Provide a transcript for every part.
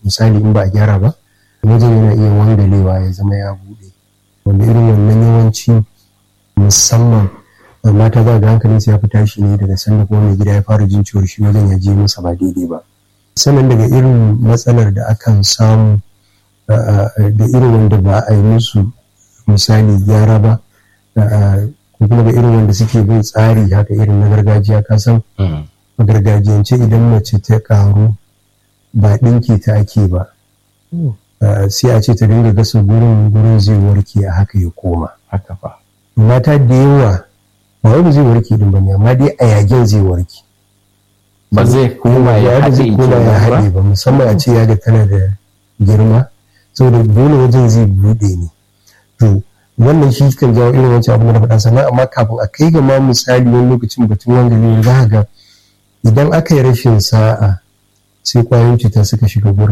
misali in ba a gyara ba wajen yana iya wangalewa ya zama ya buɗe wanda irin wannan yawanci musamman mata za ga hankalinsu ya fi tashi ne daga sanda kuma mai gida ya fara jin ciwon shi wajen ya je masa ba daidai ba sannan daga irin matsalar da akan samu da irin wanda ba a yi musu misali gyara ba ko kuma da irin wanda suke bin tsari haka irin na gargajiya ka san a gargajiyance idan mace ta karu ba ɗinki ta ake ba sai a ce ta dinga gasa gurin gurin zai warke a haka ya koma haka fa mata da yawa ba wanda zai warke din ba ne amma dai a yagen zai warke ba zai koma ya haɗe zai koma ya haɗe ba musamman a ce yaga tana da girma saboda dole wajen zai buɗe ne to wannan shi kan jawo irin wancan abu da faɗa sannan amma kafin a kai ga ma misali wani lokacin batun wanda ne za ga idan aka yi rashin sa'a sai kwayoyin cuta suka shiga gurin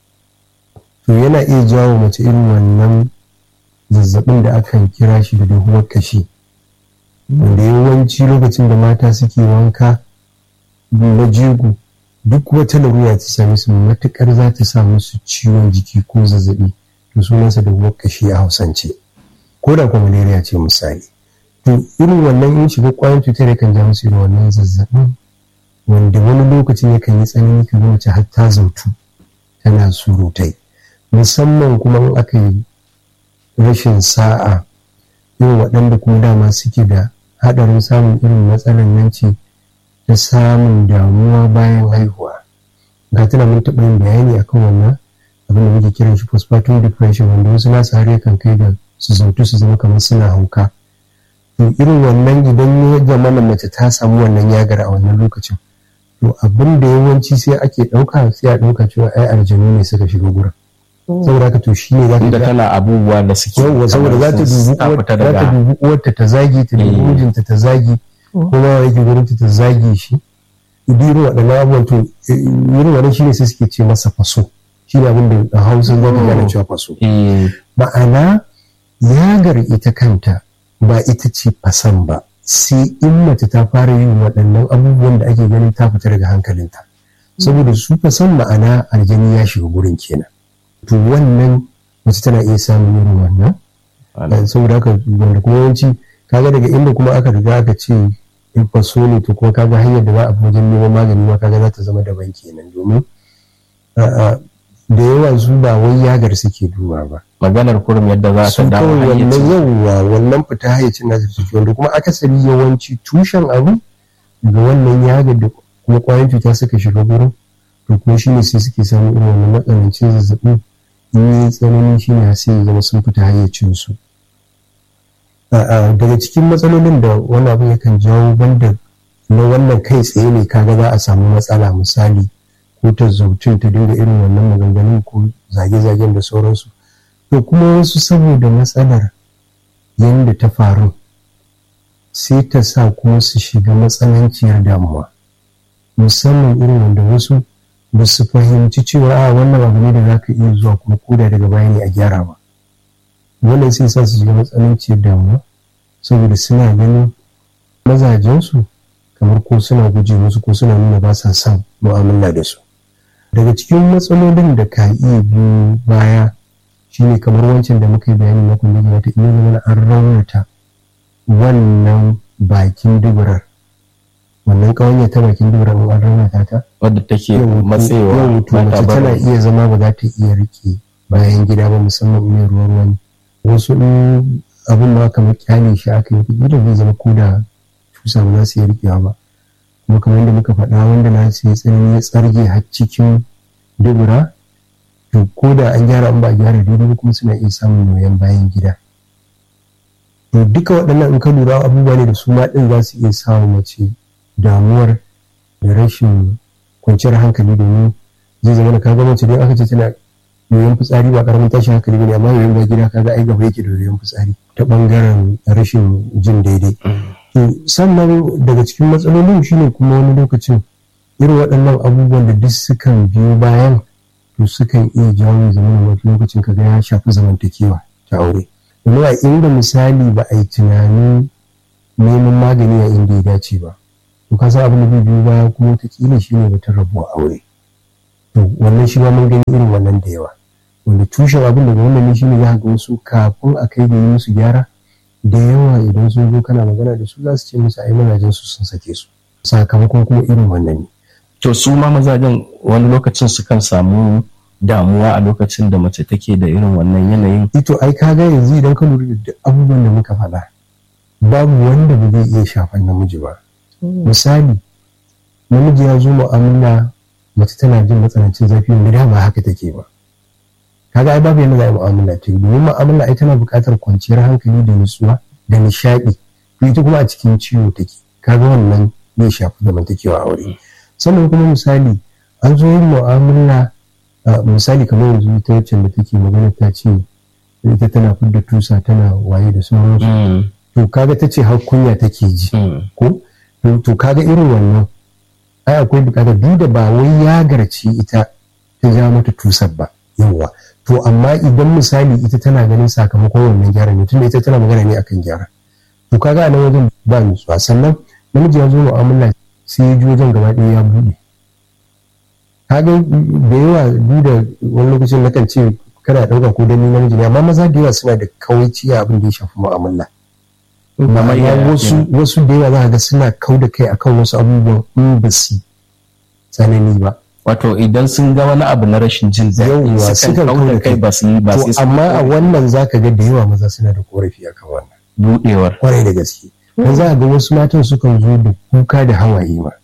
to yana iya jawo mace irin wannan zazzabin da akan kira shi da dahuwar kashi wanda yawanci lokacin da mata suke wanka na jigo duk wata larura ta same su matukar za ta sa musu ciwon jiki ko zazzabi to sunansa da kashi a hausance ko da kuma malaria ce misali to irin wannan in shiga kwayan cutar yakan ja musu irin wannan zazzabin wanda wani lokacin yakan yi tsanani ka ga mace har ta zautu tana surutai musamman kuma in aka yi rashin sa'a irin waɗanda kuma dama suke da haɗarin samun irin matsalar nan ce ta samun damuwa bayan haihuwa ga tana mun taɓa yin bayani akan wannan abin da muke kiran shi postpartum depression wanda wasu nasu har yakan kai da su zautu su zama kamar suna hauka to irin wannan idan ya zamana mace ta samu wannan yagar a wannan lokacin to abin da yawanci sai ake ɗauka sai a ɗauka cewa ai aljanu ne suka shiga gurin saboda haka to shi ne za ta tana abubuwa da suke yawwa saboda za ta dubi uwarta ta zagi ta dubi mijinta ta zagi kuma yake gurin ta zagi shi idan waɗannan abubuwan to irin wannan shi ne sai suke ce masa faso shi ne abin da a hausa za ka gane cewa faso ma'ana yagar ita kanta ba ita ce fasan ba sai in mace ta fara yin waɗannan abubuwan da ake ganin ta fita daga hankalinta saboda su fasan ma'ana aljani ya shiga gurin kenan to wannan mace tana iya samun irin wannan saboda haka wanda kuma yawanci kaga daga inda kuma aka riga aka ce in faso ne to kuma kaga hanyar da za a wajen neman magani ma kaga za ta zama daban kenan domin da yawa su ba wai yagar suke duba ba maganar kurum yadda za ta dawo wannan yawwa wannan fita hayyacin nasu suke wanda kuma akasari yawanci tushen abu daga wannan yagar da kuma kwayan cuta suka shiga gurin to kuma shine sai suke samun irin wannan matsanancin zazzabi in yi tsanani shine sai ya zama sun fita hayyacin su daga cikin matsalolin da wani abu yakan jawo banda na wannan kai tsaye ne kaga za a samu matsala misali ko ta zautun ta dinga irin wannan maganganun ko zage-zagen da sauransu to kuma wasu saboda matsalar yadda ta faru sai ta sa kuma su shiga matsananciyar damuwa musamman irin wanda wasu ba su fahimci cewa a wannan abu ne da za ka iya zuwa kuma koda daga baya ne a gyara ba wannan sai sa su shiga matsananciyar damuwa saboda suna ganin mazajensu kamar ko suna guje musu ko suna nuna ba sa son mu'amala da su daga cikin matsalolin da ka iya biyu baya shine kamar wancan da muka yi bayani na kullum wata iya zama an raunata wannan bakin duburar wannan kawanya ta bakin duburar an raunata ta wadda take matsewa yau to mace tana iya zama ba za ta iya rike bayan gida ba musamman mai ruwan wani wasu abin ma kamar kyale shi aka yi da zai zama ko da tusa ba za su iya rikewa ba kuma kamar yadda muka faɗa wanda na sai tsanani ya tsarge har cikin dubura to ko da an gyara an ba a gyara daidai kuma suna iya samun noyan bayan gida to duka waɗannan in ka lura abubuwa ne da su ma ɗin za su iya samun mace damuwar da rashin kwanciyar hankali domin zai zama da kaga mace don aka ce tana yoyon fitsari ba karamin tashin hankali bane amma yoyon ba gida kaga ai gaba yake da yoyon fitsari ta bangaren rashin jin daidai to sannan daga cikin matsalolin shine kuma wani lokacin irin waɗannan abubuwan da duk sukan biyo bayan to sukan iya jawo zaman wani lokacin kaga ya shafi zamantakewa ta aure domin a inda misali ba a yi tunanin neman magani a inda ya dace ba to ka san abin da biyu baya kuma wataƙila shine batun rabuwa aure to wannan shi ma mun gani irin wannan da yawa wanda tushen abin daga wannan ne shine za ga wasu kafin a kai da yi musu gyara da yawa idan sun zo kana magana da su za su ce musu ai mazajen su sun sake su sakamakon kuma irin wannan ne to su ma mazajen wani lokacin sukan samu damuwa a lokacin da mace take da irin wannan yanayin ito ai ka ga yanzu idan ka lura da abubuwan da muka faɗa babu wanda ba zai iya shafan namiji ba misali namiji ya zo mu'amala mace tana jin matsanancin zafi wanda da ba haka take ba kaga ai babu yadda za a yi mu'amala ta yi domin mu'amala ai tana buƙatar kwanciyar hankali da nutsuwa da nishaɗi to ita kuma a cikin ciwo take kaga wannan zai shafi zamantakewa aure sannan kuma misali an zo yin mu'amala misali kamar yanzu ta wacce da take magana ta ce ita tana fidda tusa tana waye da sauransu to kaga ta ce har kunya take ji ko to kaga irin wannan ai akwai bukatar duk da ba wai ya garci ita ta ja mata tusar ba yawa to amma idan misali ita tana ganin sakamakon wannan gyara ne tunda ita tana magana ne akan gyara to kaga a nan wajen ba nutsuwa sannan namiji ya zo mu'amala sai ya ji wajen gaba ɗaya ya buɗe kaga da yawa duk da wani lokacin na kan ce kana ɗauka ko dan namiji ne amma maza da yawa suna da kawaici a abin da ya shafi mu'amala ma'ana wasu wasu da yawa za ga suna kau da kai akan wasu abubuwan in ba su tsanani ba wato idan sun ga wani abu na rashin jin daɗi sukan kau da kai ba su yi ba su amma a wannan zaka ga da yawa maza suna da korafi akan wannan budewar kwarai da gaske dan za ga wasu matan sukan zo da kuka da hawaye ma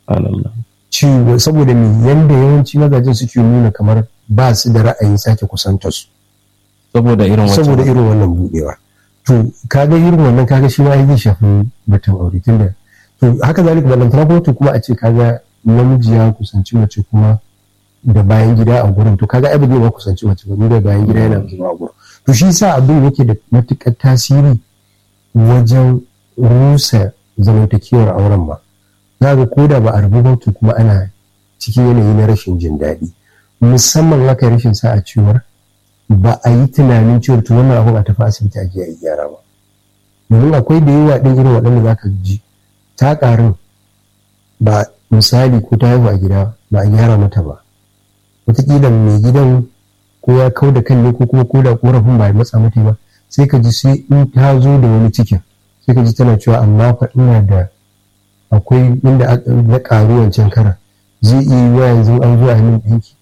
ciwo saboda me yanda yawanci mazajen suke nuna kamar ba su da ra'ayin sake kusantar su saboda irin wannan saboda irin wannan budewa to kaga irin wannan kaga shi ma zai shafi batun aure tunda to haka zalika balantana kuma to kuma a ce kaga namiji ya kusanci mace kuma da bayan gida a gurin to kaga ai ba zai ba kusanci mace ba da bayan gida yana zuwa a gurin to shi sa abin yake da matukar tasiri wajen rusa zamantakewar auren ma za ga ko da ba a rabu ba to kuma ana cikin yanayi na rashin jin daɗi musamman haka rashin sa'a cewar ba a yi tunanin cewar to wannan abun a tafi asibiti a je a yi gyara ba domin akwai da yawa ɗin irin waɗanda za ka ji ta ƙarin ba misali ko ta haihu a gida ba a gyara mata ba wataƙila mai gidan ko ya kau da kan ne ko kuma ko da ƙorafin ba ya matsa mata ba sai ka ji sai in ta zo da wani cikin sai ka ji tana cewa amma fa ina da akwai inda na ƙaru wancan karan zai iya yi wa yanzu an zo a yi min ɗinki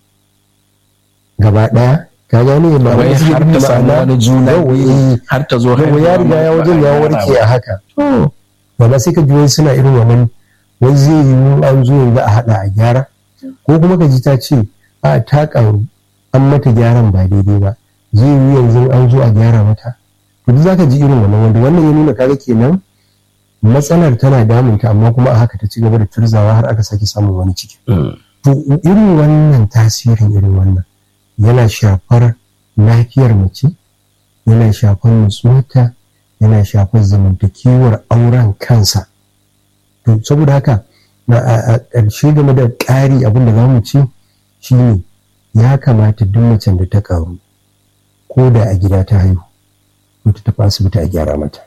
gaba ɗaya ka gane ba wai har ta samu wani juna har ta zo har ya riga ya wajen ya warke a haka ba sai ka ji wai suna irin wannan wai zai yi an zo yanzu a hada a gyara ko kuma ka ji ta ce a ta karu an mata gyaran ba daidai ba zai yi yanzu an zo a gyara mata to duk zaka ji irin wannan wanda wannan ya nuna kaga kenan matsalar tana damunta amma kuma a haka ta ci gaba da turzawa har aka sake samun wani ciki to irin wannan tasirin irin wannan yana shafar lafiyar mace yana shafar nutsuwarta yana shafar zamantakewar auren kansa to saboda haka a ƙarshe game da ƙari abin da za mu ci shine ya kamata duk macen da ta ƙaru ko da a gida ta haihu ko ta tafi asibiti a gyara mata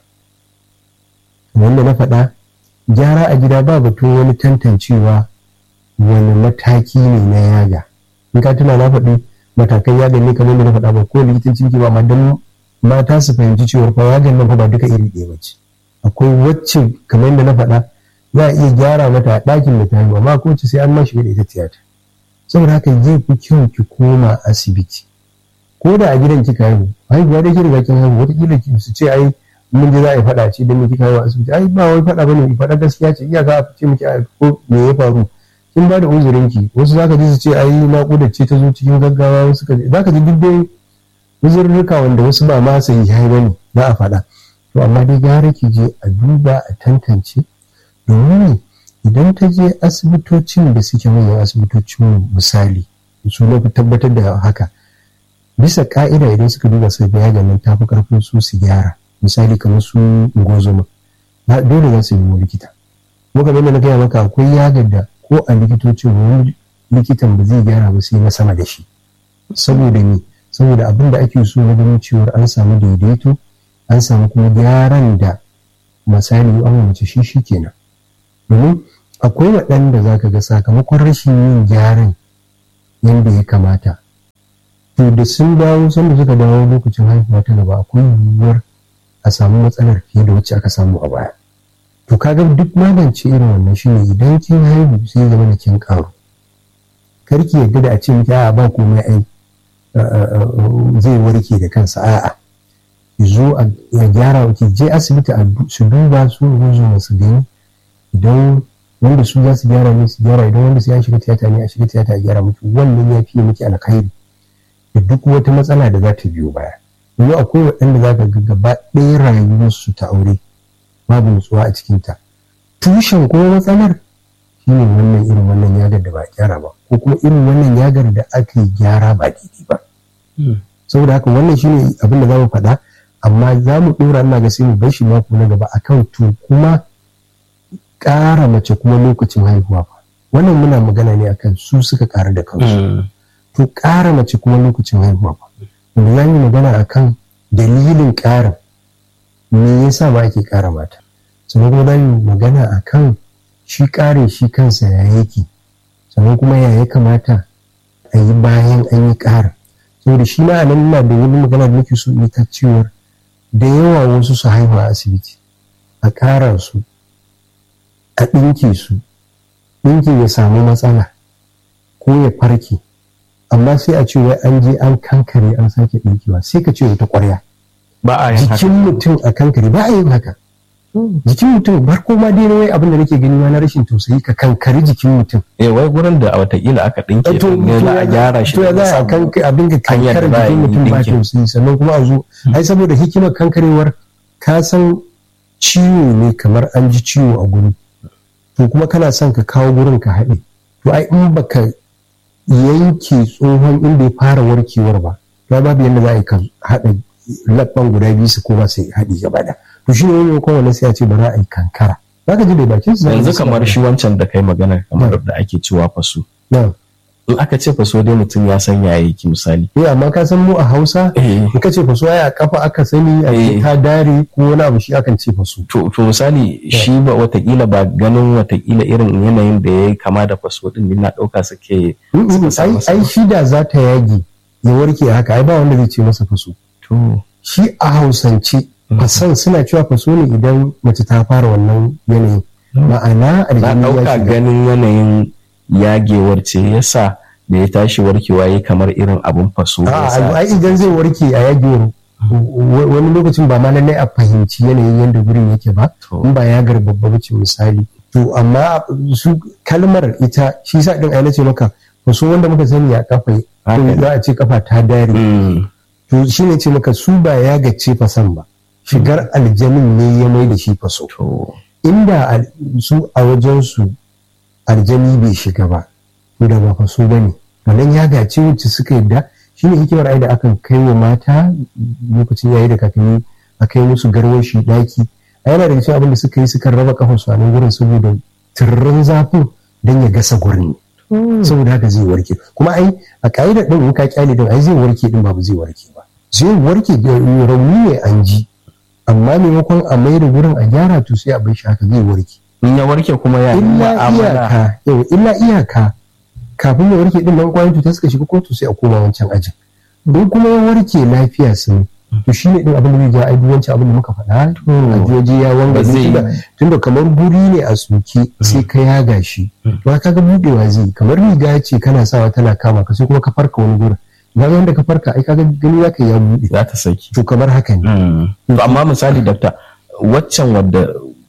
wanda na faɗa gyara a gida ba batun wani tantancewa wani mataki ne na yaga in ka tuna na faɗi matakan yaga ne kamar da na faɗa ba ko likitancin ki ba amma dan mata su fahimci cewa fa yagan nan fa ba duka iri ɗaya bace akwai wacce kamar yadda na faɗa za a iya gyara mata a ɗakin da ta haihu amma ko sai an ma shiga da ita tiyata saboda haka zai fi kyau ki koma asibiti ko da a gidan kika haihu haihuwa da ki riga kin haihu wataƙila ki su ce ai mun je za a yi faɗa ce don me kika haihu a asibiti ai ba wai faɗa bane faɗa gaskiya ce iyaka a ce miki ko me ya faru kin ba da uzurin ki wasu zaka ji su ce ai naƙuda ce ta zo cikin gaggawa wasu ka zaka ji duk dai uzurruka wanda wasu ba ma sai yi bane za a faɗa to amma dai gara ki je a duba a tantance domin idan ta je asibitocin da suke manyan asibitocin misali su na tabbatar da haka bisa ka'ida idan suka duba su ga ganin tafi karfin su su gyara misali kamar su ngozoma dole za su nemo likita kuma kamar da na gaya maka akwai yagar da ko a likitocin wani likitan ba zai gyara ba sai na sama da shi saboda ni saboda abin da ake so na ganin cewar an samu daidaito an samu kuma gyaran da misali an mace shi shi kenan domin akwai waɗanda za ka ga sakamakon rashin yin gyaran yadda ya kamata to da sun dawo sanda suka dawo lokacin haihuwa ta gaba akwai yiwuwar a samu matsalar fiye da wacce aka samu a baya to kaga duk magance irin wannan shine idan kin haihu sai zama da kin karu karki yadda da a ce miki a ba komai ai zai warke da kansa a'a ki zo a gyara ki je asibiti a su duba su ruzo su gani idan wanda su za su gyara ne su gyara idan wanda su ya shiga tiyata ne a shiga tiyata a gyara miki wannan ya fiye miki alkhairi da duk wata matsala da za ta biyo baya yanzu akwai waɗanda za ka ga gaba ɗaya rayuwarsu ta aure babu nutsuwa a cikinta tushen kuma matsalar shine wannan irin wannan yagar da ba gyara ba ko kuma irin wannan yagar da aka yi gyara ba daidai ba saboda haka wannan shine abin da za mu faɗa amma za mu ɗora ina ga sai mu bar shi mako na gaba akan to kuma ƙara mace kuma lokacin haihuwa ba wannan muna magana ne akan su suka ƙara da kansu to ƙara mace kuma lokacin haihuwa ba wanda za mu magana akan dalilin ƙarin me yasa ba ake ƙara mata sannan kuma za mu magana akan shi ƙarin shi kansa ya yake sannan kuma ya ya kamata a yi bayan an yi ƙarin saboda shi ma a nan ina da wani magana da nake so in ta cewar da yawa wasu su haihu a asibiti a ƙara su a ɗinke su ɗinkin ya samu matsala ko ya farke amma sai a ce wai an je an kankare an sake ɗinkewa sai ka ce wata ƙwarya ba a yin jikin mutum a kankare ba a yin haka jikin mutum bar ko ma dai wai abin da nake gani ma na rashin tausayi ka kankari jikin mutum eh wai gurin da watakila aka ɗinke to ne za a gyara shi to ya za a kanka abin ga hanyar da kankare za a jikin yi mutum ba ɗinkin. tausayi sannan kuma a zo ai saboda hikimar kankarewar ka san ciwo ne kamar an ji ciwo a guri to kuma kana son ka kawo gurin ka haɗe to ai in baka yanke tsohon inda ya fara warkewar ba to babu yadda za a yi ka haɗa labban guda biyu su koma sai haɗi gaba da to shi ne wani yakon wani sai a ce bara a yi kankara za ka ji da bakin su yanzu kamar shi wancan da kai magana kamar da ake cewa faso na in aka ce faso dai mutum ya san ya yake misali eh amma ka san mu a Hausa eh in ka ce faso ai a kafa aka sani a ce Eh. ta dare ko wani abu shi akan ce faso to to misali shi ba watakila ba ganin watakila irin yanayin da ya kama da faso din ni na ɗauka suke Mm, mm, suka sa ai masa ai shi da za ta yage ya warke haka ai ba wanda zai ce masa faso to shi a hausance fasan suna cewa faso ne idan mace ta fara wannan yanayin ma'ana na aljini ya ɗauka shiga ganin yanayin yagewar ce yasa da ya tashi warkewa ya kamar irin abun faso A'a, yasa ai idan zai warke a yagewar wa- wani lokacin ba ma lallai a fahimci yanayin yadda gurin yake ba To. in ba ya babba bace misali to amma su kalmar ita shi sa din ai nace maka faso wanda muka sani a kafa Haka ne. za a ce kafa ta dare Mm, to shi ne ce maka su ba ya gace fasan ba shigar aljanin ne ya mai da shi faso to inda al- su a wajensu aljani bai shiga ba to da ba faso ba ne wannan ya gace wacce suka yadda shi ne hikimar ai da akan kai wa mata lokacin yayi da kakanni a kai musu garwashi daki a yana daga cikin abin da suka yi suka raba kafar su a nan gurin saboda turrin zafin don ya gasa gurin saboda haka zai warke kuma ai a ka'idar din in ka kyale din ai zai warke din ba zai warke ba zai warke da rauni ne an ji amma maimakon a mai da gurin a gyara to sai a bai shi haka zai warke in ya warke kuma ya yi illa mu'amala iyaka yau illa iyaka kafin ya warke din nan kwayoyin cuta suka shiga kotu sai a koma wancan ajin don kuma ya warke lafiya sun to shine din abin da zai ja ai duk wancan abin da muka faɗa a joji ya wanga Ba zai- tunda tunda kamar guri ne a soke sai ka yaga shi to ka ga budewa zai yi. kamar riga ce kana sawa tana kama ka sai kuma ka farka wani gurin ga yanda ka farka ai kaga gani zaka ya bude za ta saki to kamar haka ne Mm. to amma misali dakta waccan wadda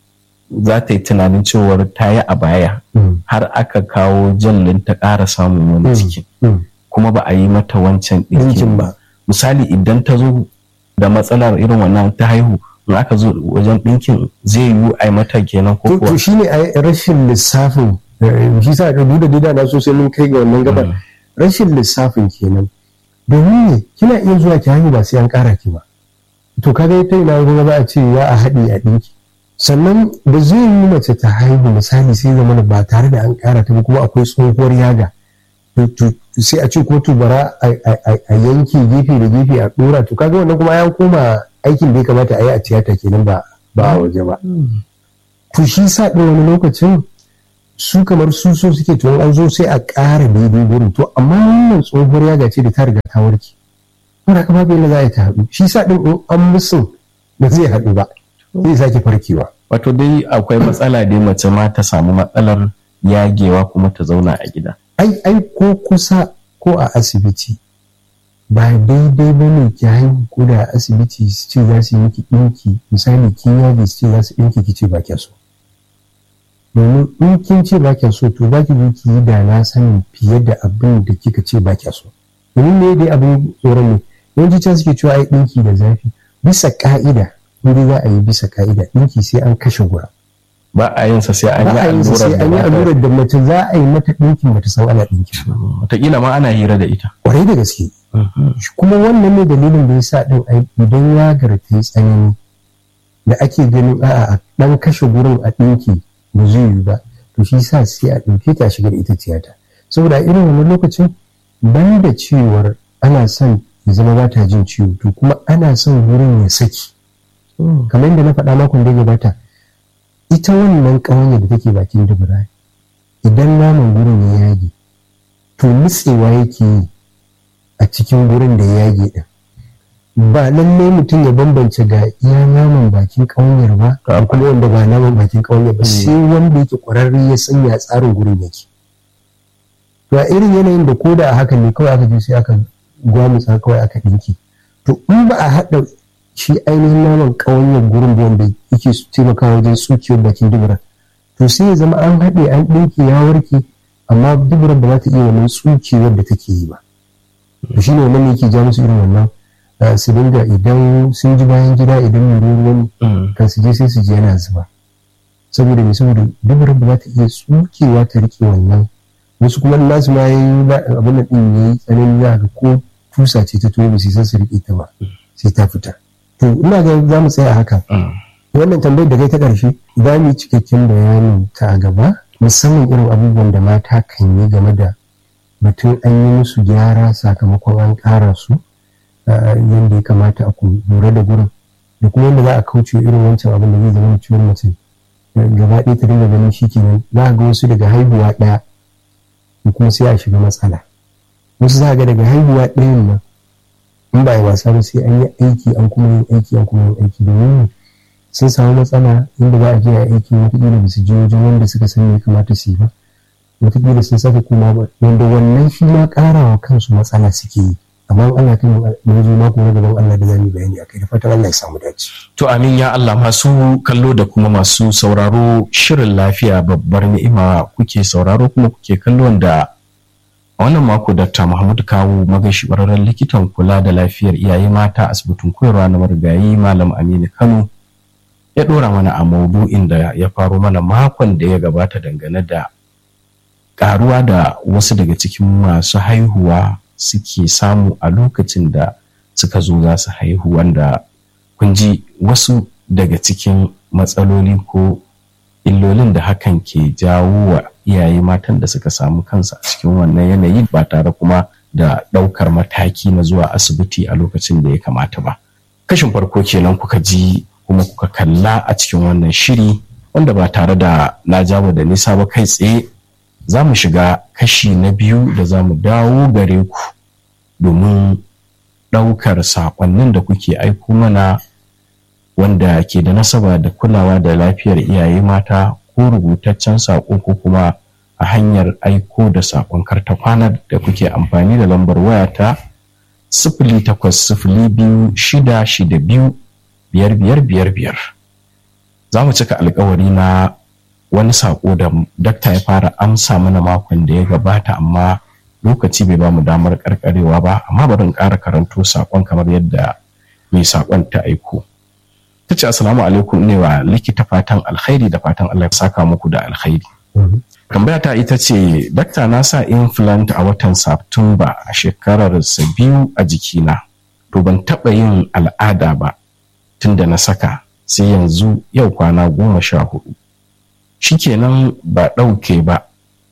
za ta yi tunanin cewar ta yi a baya Mm, har aka kawo jallin ta ƙara samun wani Mm. ciki mm. kuma ba a yi mata wancan Ɗinkin ɗinkin ba. ba misali idan ta zo da matsalar irin wannan ta haihu in aka zo wajen ɗinkin zai yiwu a yi mata kenan ko to kuwa to shine ai rashin lissafin eh, shi sa da duda dida na so sai mun kai ga wannan gabar Mm. rashin lissafin kenan domin ne kina iya zuwa ki haihu ba sai an kara ki ba to kaga ita ina ruwa za a ce ya a haɗi a ɗinki sannan da zai yi mace ta haihu misali sai zama ba tare da an kara ta ba kuma akwai tsohuwar yaga to- to sai a ce ko tubara a a- a yanke gefe da gefe a ɗora to kaga wannan kuma ya koma aikin da ya kamata a yi a tiyata kenan ba ba a waje ba to shi sa ɗin wani lokacin su kamar su so suke tuwon an zo sai a ƙara daidai gurin to amma wannan tsohuwar yaga ce da ta riga ta warke wanda haka babu yadda za a yi ta haɗu shi sa ɗin in an musun ba zai haɗu ba zai sake farkewa wato dai akwai matsala dai mace ma ta samu matsalar yagewa kuma ta zauna a gida ai ai ko kusa ko a asibiti ba daidai ba ne ki haihu ko da a asibiti su ce za su yi miki ɗinki misali kin yage su ce za su ɗinki ki ce ba kya so domin in kin ce ba kya so to ba ki zo ki yi da na sanin fiye da abin da kika ce ba kya so domin me dai abin tsoron ne yawanci can suke cewa ai ɗinki da zafi bisa ka'ida in za a yi bisa ka'ida ɗinki sai an kashe gura ba a yin sa sai an ba yi a yi sa sai an yi allurar allurar da mace za a yi mata ɗinkin bata san ana ɗinkin ba wataƙila ma ana hira da ita kwarai da gaske kuma wannan ne dalilin da ya sa ɗin ai idan yagar ta yi tsanani da ake ganin a'a a ɗan kashe gurin a ɗinki ba zai yi ba to shi sa sai a ɗauke ta a shiga da ita tiyata saboda a irin wannan lokacin ban da cewar ana son ya zama ba ta jin ciwo to kuma ana son wurin ya saki kamar yadda na faɗa makon da ya gabata ita wannan ƙawanya da take bakin dubura idan naman gurin ya yage to nutsewa yake yi a cikin gurin da ya yage din ba lallai mutum ya bambance ga iya naman bakin ƙawanyar ba ga kuma wanda ba naman bakin ƙawanyar ba sai wanda yake ƙwararre ya sanya tsarin gurin yake to a irin yanayin da koda a haka ne kawai aka je sai aka gwamutsa kawai aka ɗinki to in ba a haɗa shi ainihin naman ƙawanyar gurin da wanda yake taimakawa wajen tsukiyar bakin dubura to sai ya zama an haɗe an ɗinke ya warke amma duburar ba za ta iya wannan tsukewar da take yi ba to shi ne wannan yake ja musu irin wannan uh, su dinga idan sun ji bayan gida idan mai ruwan kan su je sai su je yana zuba saboda mai saboda duburar ba za ta iya tsukewa ta rike wannan wasu kuma nasu ma yayi abin da din yayi tsanani za ga ko tusa ce ta tuwo ba su san su rike ta ba sai ta fita to ina ga za mu tsaya haka wannan tambayar da kai ta ƙarshe za mu yi cikakken bayanin ta a gaba musamman irin abubuwan da mata kan yi game da batun an yi musu gyara sakamakon an ƙara su yadda ya kamata a lura da gurin da kuma yadda za a kauce irin wancan abin da zai zama ciwon mace gaba ɗaya ta dinga ganin shi kenan za a ga wasu daga haihuwa ɗaya kuma sai a shiga matsala wasu za a ga daga haihuwa ɗayan nan in ba yi wasa ba sai an yi aiki an kuma yin aiki an kuma yin aiki domin sun samu matsala inda za a je a aiki wataƙila ba su je wajen wanda suka san ya kamata su yi ba wataƙila sun saka kuma ba wanda wannan shi ma ƙarawa kansu matsala suke yi amma Allah kan mu zo mako na gaban Allah da zamu bayani akai da fatan Allah ya samu dace to amin ya Allah masu kallo da kuma masu sauraro shirin lafiya babbar ni'ima kuke sauraro kuma kuke kallo da a wannan mako Dr. Muhammad Kawu magashi bararren likitan kula da lafiyar iyaye mata asibitin koyarwa na marigayi Malam Aminu Kano ya ɗora mana a maudu'in da ya faro mana makon da ya gabata dangane da ƙaruwa da wasu daga cikin masu haihuwa suke samu a lokacin da suka zo za su haihu wanda kun ji wasu daga cikin matsaloli ko illolin da hakan ke jawo wa iyaye matan da suka samu kansu a cikin wannan yanayi ba tare kuma da ɗaukar mataki na zuwa asibiti a lokacin da ya kamata ba kashin farko kenan kuka ji kuma kuka kalla a cikin wannan shiri wanda ba tare da na jawo da nisa ba kai tsaye za mu shiga kashi na biyu da za mu dawo gare ku domin ɗaukar saƙonnin da kuke aiko mana wanda ke da nasaba da kulawa da lafiyar iyaye mata ko rubutaccen saƙo ko kuma a hanyar aiko da saƙon karta kwana da kuke amfani da lambar wayata sifili takwas sifili biyu shida shida biyu biyar biyar biyar biyar za mu cika alkawari na wani saƙo da dakta ya fara amsa mana makon da ya gabata amma lokaci bai ba mu damar karkarewa ba amma bari in ƙara karanto saƙon kamar yadda mai saƙon ta aiko ta ce assalamu alaikum ne wa likita fatan alkhairi da fatan Allah ya saka muku da alkhairi tambaya ta ita ce dakta na sa implant a watan Satumba a shekarar sa biyu a jikina to ban taɓa yin al'ada ba tun da na saka sai yanzu yau kwana goma sha hudu shikenan ba ɗauke ba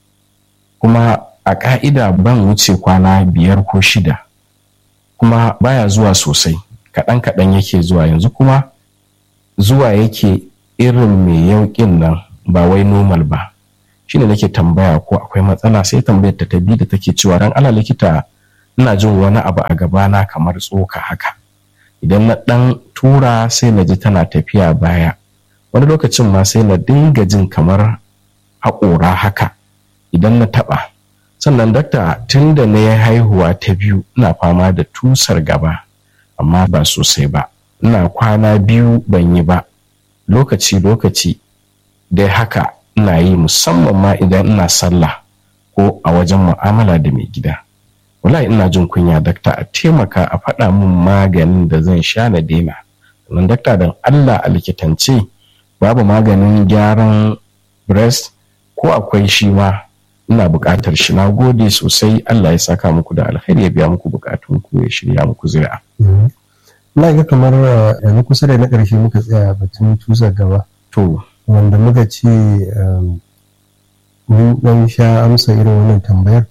kuma a ƙa'ida ban wuce kwana biyar ko shida kuma baya zuwa sosai kaɗan kaɗan yake zuwa yanzu kuma zuwa yake irin mai yauƙin nan ba wai normal ba shine nake tambaya ko akwai matsala sai tambayar ta bi da take cewa ran ala likita ina jin wani abu a gabana kamar tsoka haka idan na dan tura sai na ji tana tafiya baya wani lokacin ma sai na dinga jin kamar haƙora haka idan na taɓa sannan dakta tun da na yi haihuwa ta biyu ina fama da tusar gaba amma ba sosai ba ina kwana biyu ban yi ba lokaci-lokaci dai haka ina yi musamman ma idan ina sallah ko a wajen mu'amala da mai gida wallahi ina jin kunya dakta a taimaka a faɗa min maganin da zan sha na daina sannan dakta don allah a likitance babu maganin gyaran breast ko akwai shi ma ina buƙatar shi na gode sosai Allah ya saka muku da alkhairi ya biya muku bukatun ku ya shirya muku zuri'a. Ina ga kamar yanzu kusa da na ƙarshe muka tsaya batun tusa gaba. To. Wanda muka ce mun ɗan sha amsa irin wannan tambayar.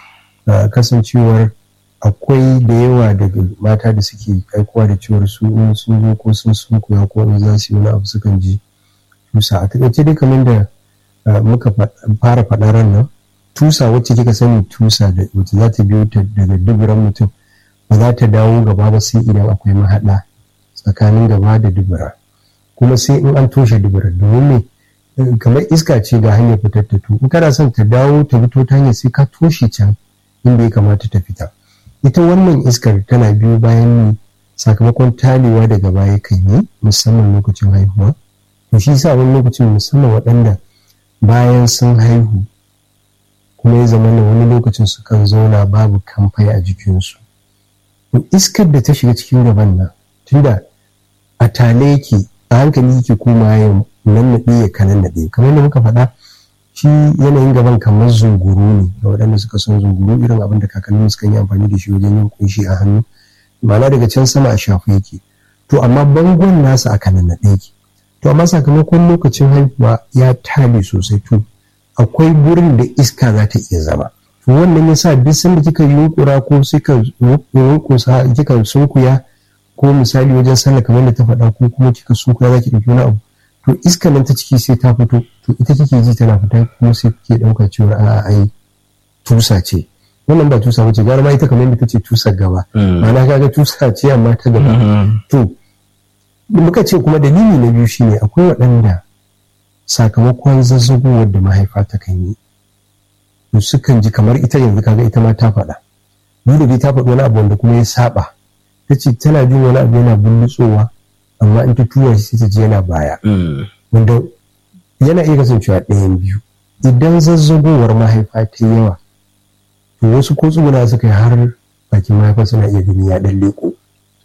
Kasancewar akwai da yawa daga mata da suke aikowa da cewar su in sun zo ko sun sunkuya ko in za su yi wani abu sukan ji tusa. A taƙaice dai kamar da muka fara faɗa ran nan tusa wacce kika sani tusa da wacce za ta biyo ta daga duburan mutum ba za ta dawo gaba ba sai idan akwai mahaɗa tsakanin gaba da dubura kuma sai in an toshe dubura domin me kamar iska ce ga hanyar fitar ta to in kana son ta dawo ta fito ta hanyar sai ka toshe can inda ya kamata ta fita ita wannan iskar tana biyo bayan ne sakamakon talewa daga baya kai ne musamman lokacin haihuwa to shi sa wani lokacin musamman waɗanda bayan sun haihu kuma ya zama da wani lokacin sukan zauna babu kamfai a jikinsu iskar da ta shiga cikin gaban nan tunda a tale yake a hankali yake koma ya nannaɗe ya kanan naɗe kamar da muka faɗa shi yanayin gaban kamar zunguru ne ga waɗanda suka son zunguru irin abin da kakannin suka yi amfani da shi wajen yin kunshi a hannu ma'ana daga can sama a shafu yake to amma bangon nasa a kanan naɗe yake to amma sakamakon lokacin haihuwa ya tale sosai to akwai gurin da iska za ta iya zama to wannan yasa duk sanda kika yunkura ko suka yunkusa kika sunkuya ko misali wajen sallah kamar da ta faɗa ko kuma kika sunkuya za ki ɗauki wani abu to iska nan ta ciki sai ta fito to ita kike ji tana fita kuma sai kike ɗauka cewa a'a ai tusa ce wannan ba tusa bace gara ma ita kamar yadda ta ce tusar gaba ma'ana kaga tusa ce amma ta gaba to muka ce kuma dalili na biyu shine akwai waɗanda sakamakon zazzagowar da mahaifa ta kan yi to sukan ji kamar ita yanzu kaga ita ma ta faɗa dole dai ta faɗi wani abu wanda kuma ya saba ta ce tana jin wani abu yana bullutsowa amma in ta tura shi ta ji yana baya wanda yana iya kasancewa ɗayan biyu idan zazzagowar mahaifa ta yawa to wasu ko tsuguna suka yi har bakin mahaifa suna iya gani ya ɗan leƙo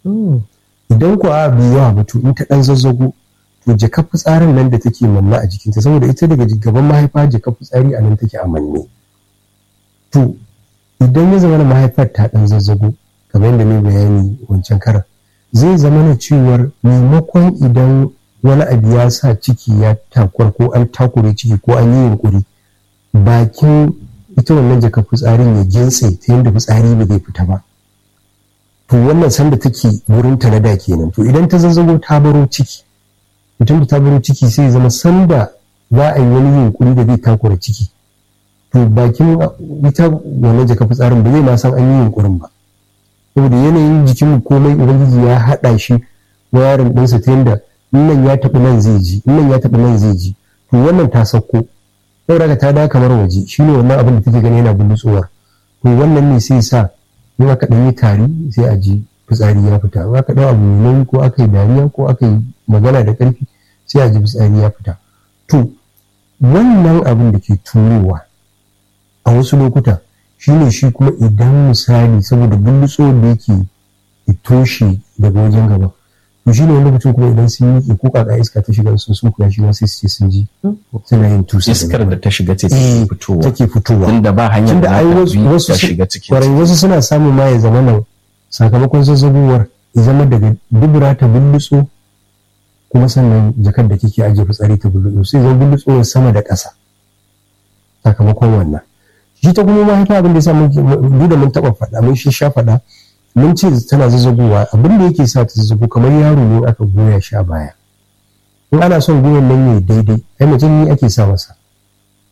idan ku a bai yawa ba to in ta ɗan zazzago to jaka fitsarin nan da take manna a jikinta saboda ita daga gaban mahaifa jaka fitsari a nan take a manne to idan ya zama mahaifar ta ɗan zazzago kamar yadda mai bayani wancan karan zai zama na cewar maimakon idan wani abu ya sa ciki ya takwar ko an takure ciki ko an yi yunkuri bakin ita wannan jaka fitsarin ya gintse ta yadda fitsari ba zai fita ba to wannan sanda take wurin ta na da kenan to idan ta zazzago ta baro ciki mutum da ta baro ciki sai zama sanda za a yi wani yunkuri da zai takura ciki to bakin ita wannan jaka fitsarin ba zai ma san an yi yunkurin ba saboda yanayin jikin komai ubangiji ya haɗa shi wayarin ɗinsa ta yadda nan ya taɓa nan zai ji nan ya taɓa nan zai ji to wannan ta sauko saboda ta da kamar waje shine wannan abin da take gani yana bullutsuwar to wannan ne sai sa in aka ɗan yi tari sai a ji fitsari ya fita in aka ɗau abu mai ko aka yi dariya ko aka yi magana da ƙarfi sai a ji fitsari ya fita to wannan abin da ke turowa a wasu lokuta shine shi kuma idan misali saboda bullutso da yake toshe daga wajen gaba to shine wani lokacin kuma idan sun yi ko kaka iska ta shiga sun sun kuya shi ma sai su ce sun ji suna yin tusa iskar da ta shiga ce take fitowa take fitowa inda ba hanyar da wasu ta shiga cikin kwarai wasu suna samun ma ya zama nan sakamakon zazzabowar ya zama daga dubura ta bullutso kuma sannan jakar da kike ajiye fitsari ta bullutso sai zama bullutso sama da ƙasa sakamakon wannan shi ta kuma mahaifa abin da ya sa duk da mun taɓa faɗa mun shi sha faɗa mun ce tana zazzagowa abin da yake sa ta zazzago kamar yaro ne aka goya sha baya in ana son goyon nan ya daidai ai mutum ne ake sa masa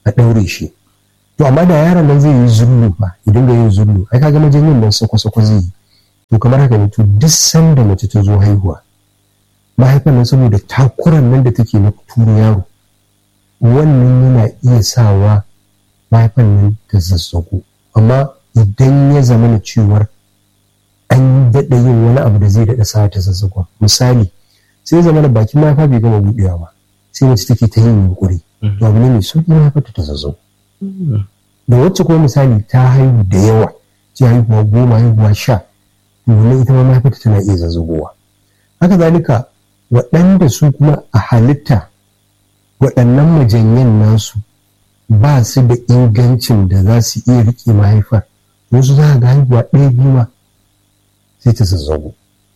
a ɗaure shi to amma da yaron nan zai yi zullu fa idan ga yin zullu ai kaga majanyin nan sako-sako zai yi to kamar haka ne to duk sanda mace ta zo haihuwa mahaifan nan saboda takuran nan da take na turo yaro wannan yana iya sawa mahaifan nan ta zazzago amma idan ya zama na cewar an daɗa yin wani abu da zai daɗa sa ta zazzago misali sai zama na bakin mahaifa bai gama buɗewa ba sai mace take ta yin yunkuri to abu ne mai sauƙi mahaifa ta zazzago da wacce kuma misali ta haihu da yawa ce haihuwa goma haihuwa sha wannan ita ma mahaifata tana iya zazzagowa haka zalika waɗanda su kuma a halitta waɗannan majanyan nasu ba su da ingancin da za su iya riƙe mahaifar wasu za ga haihuwa ɗaya biyu ma sai ta zazzago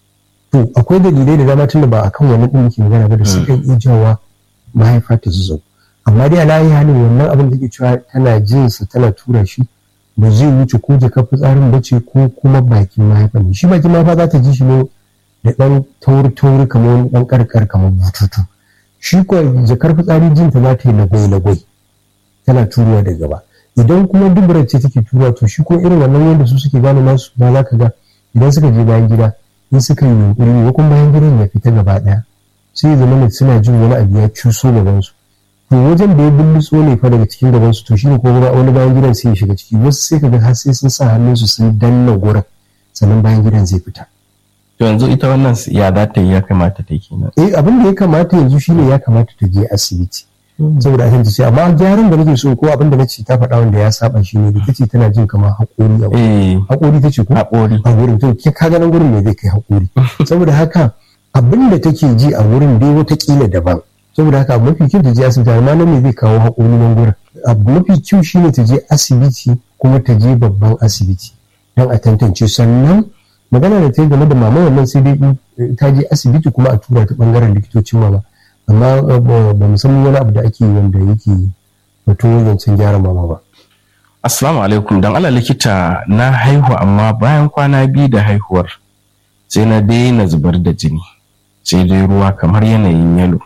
to akwai dalilai da dama tunda ba akan wani ɗin muke magana ba da su kan iya jawa mahaifa ta zazzago amma dai alayi halin wannan abin da ke cewa tana jinsa tana tura shi ba zai wuce ko jakar fitsarin ba ce ko kuma bakin mahaifa ne shi bakin mahaifa za ta ji shi ne da ɗan tauri-tauri kamar wani ɗan ƙarƙar kamar bututu shi kuwa jakar fitsari jinta za ta yi lagwai-lagwai tana turuwa da gaba idan kuma dubarar ce take turuwa to shi ko irin wannan wanda su suke gane nasu ba za ka ga idan suka je bayan gida in suka yi yunkuri ne kuma bayan gidan ya fita gaba ɗaya sai zama suna jin wani abu ya cuso gabansu to wajen da ya bullutso ne fa daga cikin gaban su to shine ko wani bayan gidan sai ya shiga ciki wasu sai kaga har sai sun sa hannun su sun danna gurin sannan bayan gidan zai fita to yanzu ita wannan ya za ta yi ya kamata ta kenan eh abin da ya kamata yanzu shine ya kamata ta je asibiti saboda a ce amma gyaran da nake so ko abin da nace ta faɗa wanda ya saba shi ne da tace tana jin kamar haƙori a wurin haƙori tace ko haƙori a wurin to ka ga nan gurin ne zai kai haƙori saboda haka abin da take ji a wurin dai wata kila daban saboda haka mafi kyau ta je asibiti amma nan ne zai kawo haƙuri nan gurin abu mafi kyau shine ta je asibiti kuma ta je babban asibiti don a tantance sannan magana da ta yi game da mama wannan sai dai ta je asibiti kuma a tura ta bangaren likitocin mama amma ba mu san wani abu da ake wanda yake batun zancen gyara mama ba assalamu alaikum dan Allah likita na haihu amma bayan kwana biyu da haihuwar sai na daina zubar da jini sai dai ruwa kamar yanayin yalo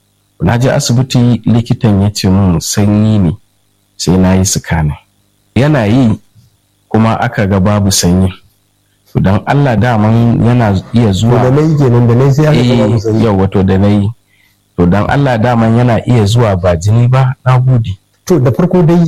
na je asibiti likitan ya ce mun sanyi ne sai na yi sikanin yana yi kuma aka ga babu sanyi don Allah daman yana iya zuwa da nayi kenan da nayi sai aka ga babu sanyi yau wato da nayi to don Allah daman yana iya zuwa ba jini ba na gode to da farko dai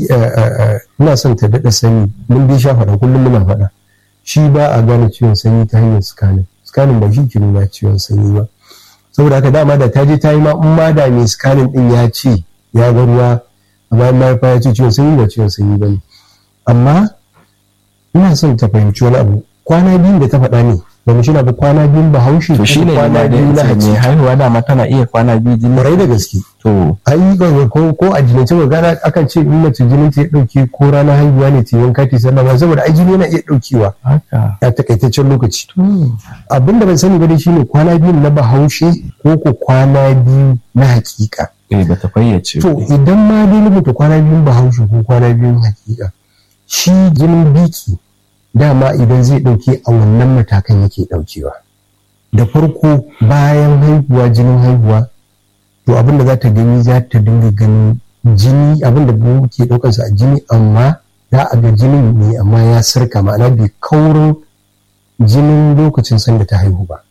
ina son ta daɗa sani mun dai sha faɗa kullum muna faɗa shi ba a gane ciwon sanyi ta hanyar sikanin sikanin ba shi ke nuna ciwon sanyi ba saboda haka dama da ta je ta yi ma in ma da mai scanning din ya ce ya ga ruwa amma in mahaifa ya ce ciwon sanyi ba ciwon sanyi ba ne amma ina son ta fahimci wani abu kwana biyun da ta faɗa ne ba mu shina ba kwana biyun ba haushi to shine kwana biyu na mai haji haihuwa dama tana iya kwana biyu jini kwarai da gaske to ai ga ko ko a jinance ba gana akan ce in mace jinin ta ya dauke ko ranar haihuwa ne ta yanka ta sallah ba saboda ai jini yana iya daukewa haka a takaitaccen lokaci abin da ban sani ba dai shine kwana biyu na bahaushe ko ko kwana biyu na hakika eh bata fayyace to idan ma dai rubuta kwana biyun bahaushe ko kwana biyun hakika shi jinin biki dama idan zai dauke a wannan matakan yake daukewa da farko bayan haihuwa jinin haihuwa to abin da za ta gani za ta dinga ganin jini abin da ke daukarsa a jini amma za a ga jinin ne amma ya sarka ma'ana bai kaurin jinin lokacin sanda ta haihu ba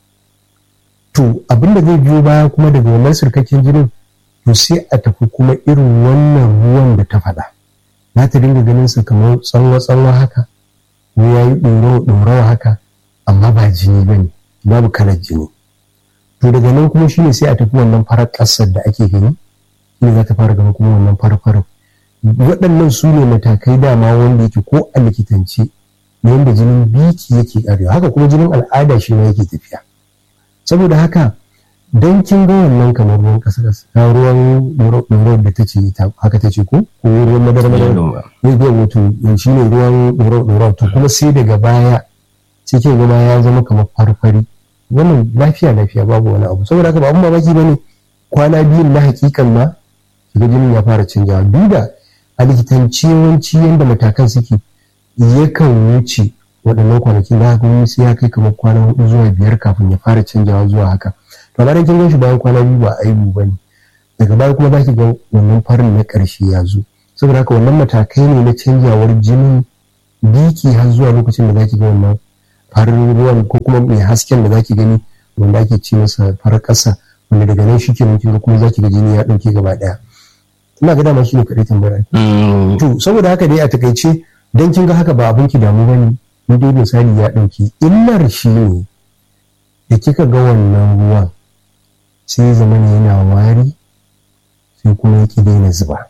to abin da zai biyo baya kuma daga wannan sarkakken jinin to sai a tafi kuma irin wannan ruwan da ta faɗa za ta dinga ganin sa kamar tsanwa-tsanwa haka ko ya yi ɗorawa haka amma ba jini ba ne babu kalar jini to daga nan kuma shine sai a tafi wannan farar ƙasar da ake gani shine za ta fara gani kuma wannan farfarin waɗannan su ne matakai dama wanda yake ko a likitance na yadda jinin biki yake ƙarewa haka kuma jinin al'ada shi ma yake tafiya saboda haka don kin ga wannan kamar ruwan ƙasa ƙasa ruwan ɗorawa da ta ce haka ta ce ko ko ruwan madara madara ne zai wato shi ne ruwan ɗorawa to kuma sai daga baya sai kin gama ya zama kamar farfari wannan lafiya lafiya babu wani abu saboda haka ba abun mamaki bane kwana biyun na hakikan ma shiga jinin ya fara canjawa duk da a likitanci yawanci yadda matakan suke yakan wuce waɗannan kwanakin da haka wani sai ya kai kamar kwana hudu zuwa biyar kafin ya fara canjawa zuwa haka to amma kin gan shi bayan kwana biyu ba aibu bane daga baya kuma zaki ga wannan farin na ƙarshe ya zo saboda haka wannan matakai ne na canjawar jinin biki har zuwa lokacin da zaki ga wannan farin ruwan ko kuma mai hasken da zaki gani wanda ake ce masa farar ƙasa wanda daga nan shi ke mutum kuma zaki ga jini ya ɗauke gaba ɗaya ina ga dama shi ne kaɗai tambaya to saboda haka dai a takaice dan kin ga haka ba abin ki damu bane in dai misali ya ɗauki illar shi ne da kika ga wannan ruwan sai zama ne yana wari sai kuma ya ki daina zuba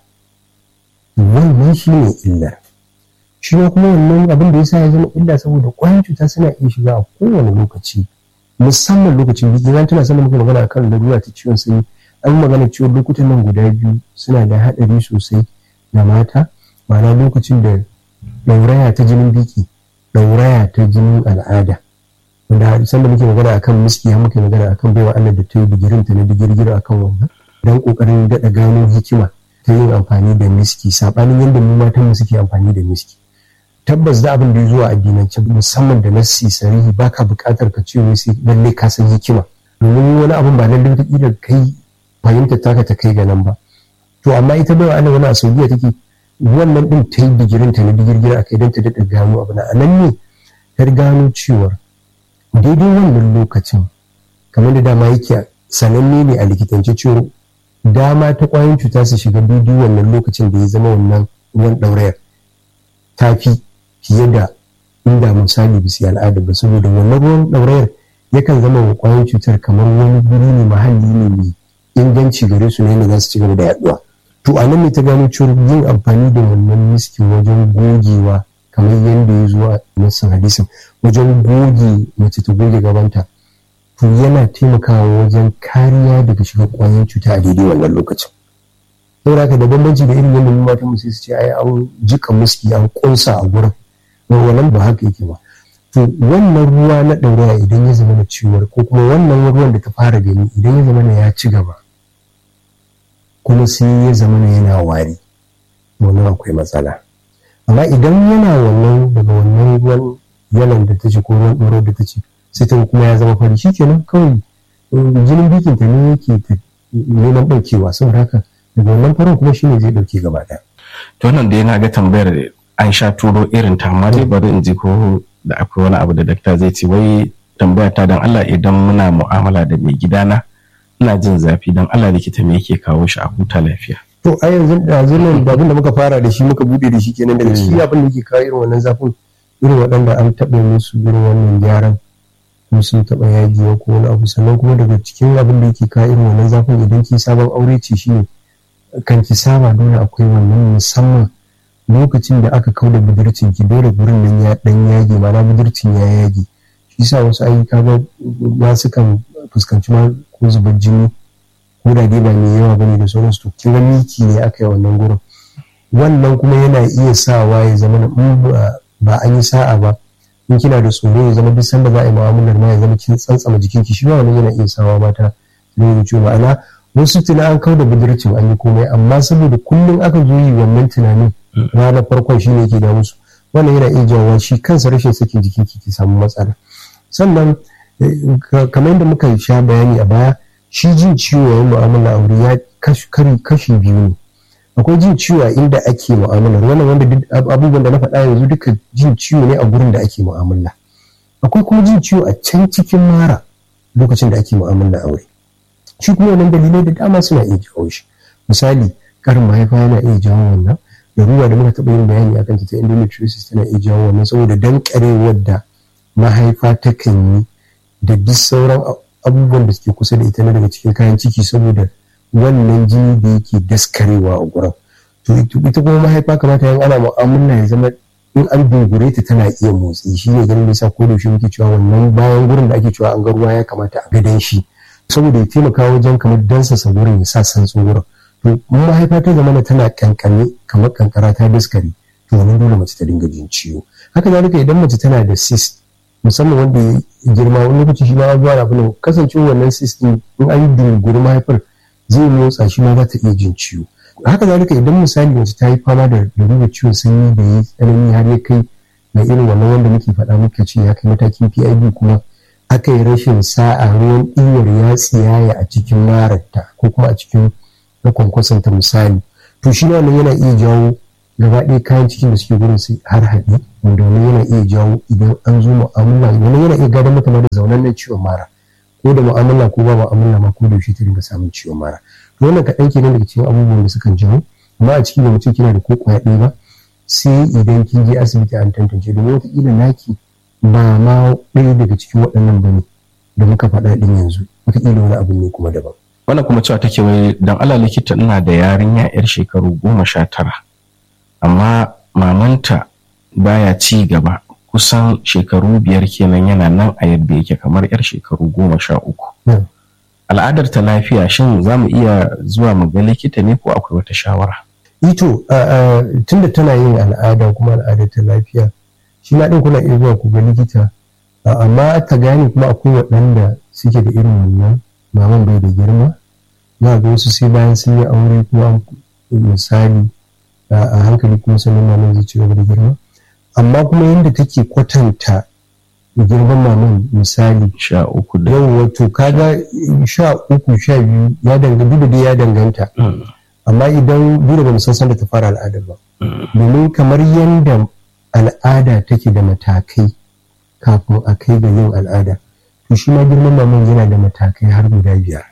wannan shi ne illar shi ma kuma wannan abin da ya sa ya zama illa saboda ƙwayan cuta suna iya shiga a kowane lokaci musamman lokacin biki zan tana sanin muka magana akan larura ta ciwon sanyi an magana ciwon lokutan nan guda biyu suna da haɗari sosai ga mata ma'ana lokacin da ɗauraya ta jinin biki ɗauraya ta jinin al'ada wanda sanda muke magana akan miski har muke magana akan baiwa Allah da ta yi digirin ta na digirgir akan wannan don kokarin daɗa gano hikima ta yin amfani da miski saɓanin yadda mu matan mu suke amfani da miski tabbas da abin da ya zuwa addinance musamman da nassi sarihi baka buƙatar ka ce wai sai lalle ka san hikima domin wani abin ba lalle ta kila kai fahimta taka ta kai ga nan ba to amma ita baiwa Allah wani a Saudiya take wannan din ta yi digirin ta na digirgir a kai don ta daɗa gano abu na anan ne ta gano cewar daidai wannan lokacin kamar da dama yake sananne ne a likitance cewa dama ta kwayoyin cuta su shiga daidai wannan lokacin da ya zama wannan ruwan ɗaurayar ta fi fiye da inda misali bisi al'ada ba saboda wannan ruwan ɗaurayar yakan zama wa kwayoyin cutar kamar wani guri ne mahalli ne mai inganci gare su ne da za su ci gaba da yaduwa to a nan ne ta gano cewa yin amfani da wannan miskin wajen gogewa kamar yadda ya zuwa nassin hadisin wajen goge mace ta goge gabanta to yana taimakawa wajen kariya daga shiga kwayoyin cuta a daidai wannan lokacin saboda haka da bambanci da irin yadda mata mu sai su ce ai an jika muski an kunsa a gurin wannan ba haka yake ba to wannan ruwa na ɗauraya idan ya zama na ciwon ko kuma wannan ruwan da ta fara gani idan ya zama na ya ci gaba kuma sai ya zama na yana wari wannan akwai matsala amma idan yana wannan daga wannan ruwan yalan da ta ce ko ruwan ɗoro da ta ce sai ta kuma ya zama fari shikenan kawai jinin bikin ta ne yake neman ɗaukewa saboda haka daga wannan farin kuma shine zai ɗauke gaba ɗaya. to wannan da yana ga tambayar an sha turo irin ta amma dai bari in ji ko da akwai wani abu da dakta zai ce wai tambaya ta dan Allah idan muna mu'amala da mai gidana ina jin zafi dan Allah likita me yake kawo shi a huta lafiya. to a yanzu yanzu nan abin da muka fara da shi muka bude da shi kenan daga ciki abin da yake kawo irin wannan zafin irin waɗanda an taɓa musu irin wannan gyaran ko sun taɓa yaji ko wani abu sannan kuma daga cikin abin da yake kawo irin wannan zafin idan ki sabon aure ce shi ne kan ki saba dole akwai wannan musamman lokacin da aka kau da budurcin ki dole gurin nan ya dan yage mana budurcin ya yage shi sa wasu ayyuka ba ba su kan fuskanci ma ko zubar jini ko da dai ba mai yawa bane da sauransu to kin ga miki ne aka yi wannan gurin wannan kuma yana iya sawa ya zama ba an yi sa'a ba in kina da tsoro ya zama duk sanda za a yi mu'amalar ma ya zama kin tsantsama jikinki shi ma wannan yana iya sawa mata ne da ciwo ma'ana wasu tuna an kau da budurcin an yi komai amma saboda kullum aka zo yi wannan tunanin ranar farkon shi ne ke da musu wannan yana iya jawo shi kansa rashin sakin jikin ki samu matsala sannan kamar yadda muka sha bayani a baya shi jin ciwo yayin mu'amala aure ya kashi biyu ne akwai jin ciwo a inda ake mu'amalar wannan wanda abubuwan da na faɗa yanzu duka jin ciwo ne a gurin da ake mu'amala akwai kuma jin ciwo a can cikin mara lokacin da ake mu'amala aure shi kuma wannan dalilai da dama suna iya jawo shi misali karin mahaifa yana iya jawo wannan ruwa da muka taɓa yin bayani akan ta endometriosis tana iya jawo wannan saboda dankarewar da mahaifa takan yi da duk sauran abubuwan da suke kusa da ita na daga cikin kayan ciki saboda wannan jini da yake daskarewa a gurin to ita kuma mahaifa kamata yin ana mu'amala ya zama in an dogure ta tana iya motsi shi ne ganin nisa ko da shi muke cewa wannan bayan gurin da ake cewa an ga ruwa ya kamata a gadan shi saboda ya taimaka wajen kamar dansasa gurin ya sa santsin gurin to mun mahaifa ta zama tana kankane kamar kankara ta daskare to wannan dole mace ta dinga jin ciwo haka zalika idan mace tana da cyst musamman wanda ya girma wani lokaci shi ma zuwa na kasancewa wannan cyst din in an yi dinguri mahaifar zai motsa shi ma za ta iya jin ciwo haka zalika idan misali mace ta yi fama da lalurar ciwon sanyi da ya tsanani har ya kai na irin wannan wanda muke faɗa muka ce ya kai matakin PID kuma aka yi rashin sa'a ruwan ɗiwar ya tsiyaya a cikin mararta ko kuma a cikin na kwankwasanta misali to shi wannan yana iya jawo gaba ɗaya kayan cikin da suke gurin su har haɗi wanda wani yana iya jawo idan an zo mu'amala wani yana iya gadon mata da zaunan nan ciwon mara ko da mu'amala ko ba mu'amala ma ko da yaushe ta dinga samun ciwon mara to wannan kaɗan kenan daga cikin abubuwan da sukan jawo amma a ciki da mutum kina da ko kwaya ɗaya ba sai idan kin je asibiti an tantance domin wataƙila naki ba ma ɗaya daga cikin waɗannan ba ne da muka faɗa ɗin yanzu wataƙila wani abu ne kuma daban. wannan kuma cewa take wai dan ala likita ina da yarinya yar shekaru goma sha tara amma mamanta baya ci gaba kusan shekaru biyar kenan yana nan a yadda yake kamar yar shekaru goma sha uku al'adar ta lafiya shin za mu iya zuwa mu ga likita ne ko akwai wata shawara ito tunda tana yin al'ada kuma al'adar ta lafiya shi ma ɗin kuna iya zuwa ku ga likita amma ta gane kuma akwai waɗanda suke da irin wannan maman bai da girma za ga wasu sai bayan sun yi aure kuma misali a hankali kuma sanin maman zai ci gaba da girma amma kuma yadda take kwatanta girman maman misali sha uku da yau wato kaga sha uku sha biyu ya danganta duk da ya danganta amma idan duk da san sanda ta fara al'adar ba domin kamar yadda al'ada take da matakai kafin a kai ga yin al'ada to shi ma girman maman yana da matakai har guda biyar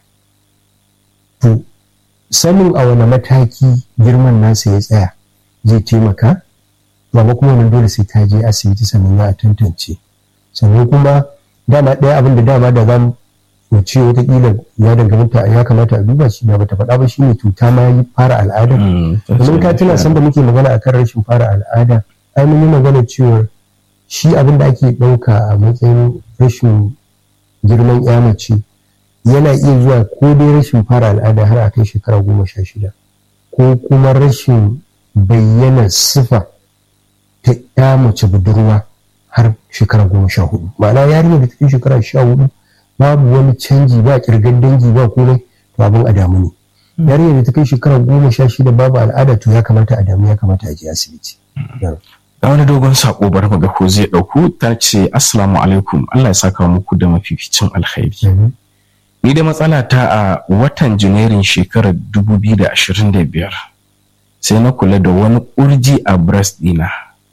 to sanin a wani mataki girman nasa ya tsaya zai taimaka ba kuma wannan dole sai ta je asibiti sannan za a tantance sannan kuma dama ɗaya abin da dama da za mu ce watakila ya danganta ya kamata a duba shi da bata faɗa ba shine cuta ma yi fara al'ada domin ka tuna san da muke magana akan rashin fara al'ada ai mun yi magana cewa shi abin da ake ɗauka a matsayin rashin girman ya mace yana iya zuwa ko dai rashin fara al'ada har a kai shekara goma sha shida ko kuma rashin bayyana sifa ta ya mace budurwa har shekara goma sha hudu ma'ana yarinya da ta kai shekara sha hudu babu wani canji ba kirgan dangi ba komai to abin a damu ne yarinya da ta kai shekara goma sha shida babu al'ada to ya kamata a damu ya kamata a je asibiti ga wani dogon sako bar ga ko zai dauku ta ce assalamu alaikum Allah ya saka muku da mafificin alkhairi ni da matsala ta a watan janairun shekarar 2025 sai na kula da wani kurji a breast dina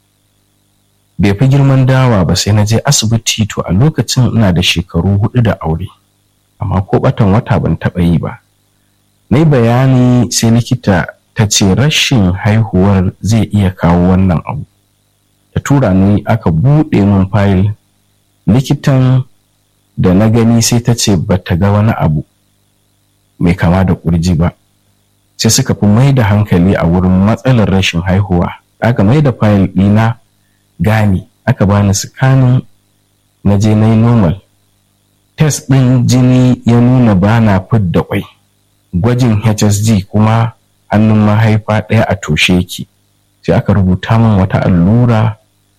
bai fi girman dawa ba sai na je asibiti to a lokacin ina da shekaru hudu da aure amma ko batan wata ban taɓa yi ba na yi bayani sai likita ta ce rashin haihuwar zai iya kawo wannan abu ta tura ni aka buɗe min fayil likitan da na gani sai ta ce ba ta ga wani abu mai kama da ƙurji ba sai suka fi mai da hankali a wurin matsalar rashin haihuwa aka mai da fayil ɗina gani aka bani sikanin na je na yi normal test ɗin jini ya nuna ba na fidda kwai gwajin hsg kuma hannun mahaifa ɗaya a toshe yake sai aka rubuta min wata allura